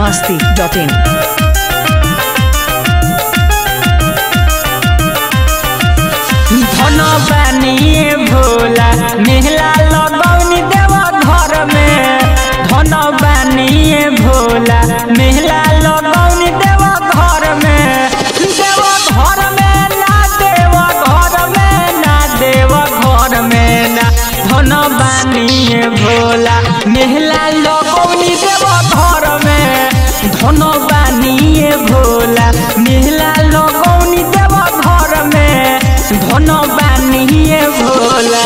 masti.in. धन बानिए भोला मेहला लगौनी देव घर में धन बानिए भोला मेहला लगौनी देव घर में देव घर में ना देव घर में ना देव घर में ना धन बानिए भोला मेहला लगौनी देव घर में धन बानिए भोला मेहला लगौनी देव घर में धन बानिए भोला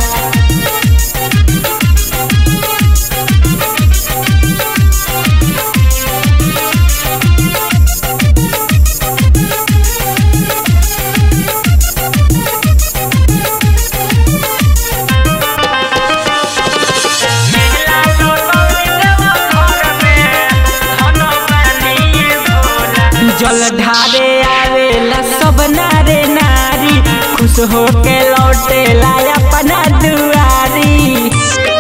जल ढारे आवेला सब नारे नारी खुश होके लौटेला अपना दुआरी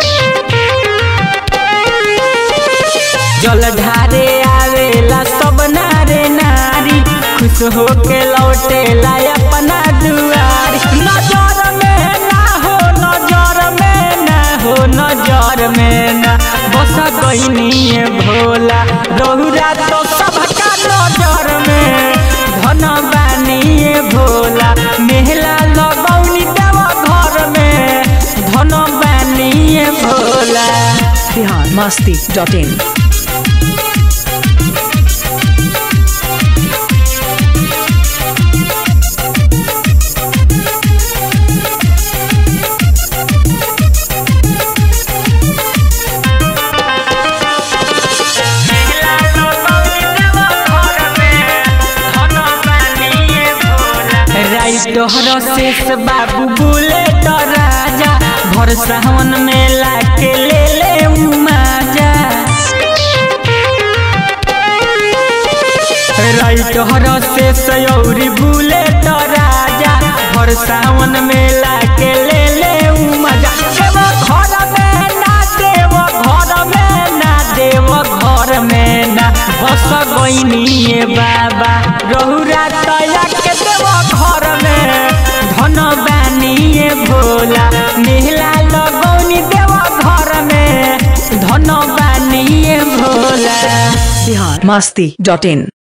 जल ढारे आवेला सब नारे नारी खुश होके लौटेला अपना दुआरी नजर में ना हो नजर में ना हो नजर में ना बस गईनी भोला रहुरा तो सबका नजर में धन बानिए भोला मेहला लगौनी देव घर में धन बानिए भोला Bihar masti.in. तोहर शेष बाबू बोले तो राजा भर सावन में लाके ले ले उमाजा राइट हर शेष औरी बोले तो राजा भर सावन में लाके ले ले उमाजा देव घर में ना देव घर में ना देव घर में ना बस गईनी बाबा रहुरा तया के देव घर में धन बानिए भोला मेहला लगौनी देव घर में धन बानिए भोला Bihar masti.in.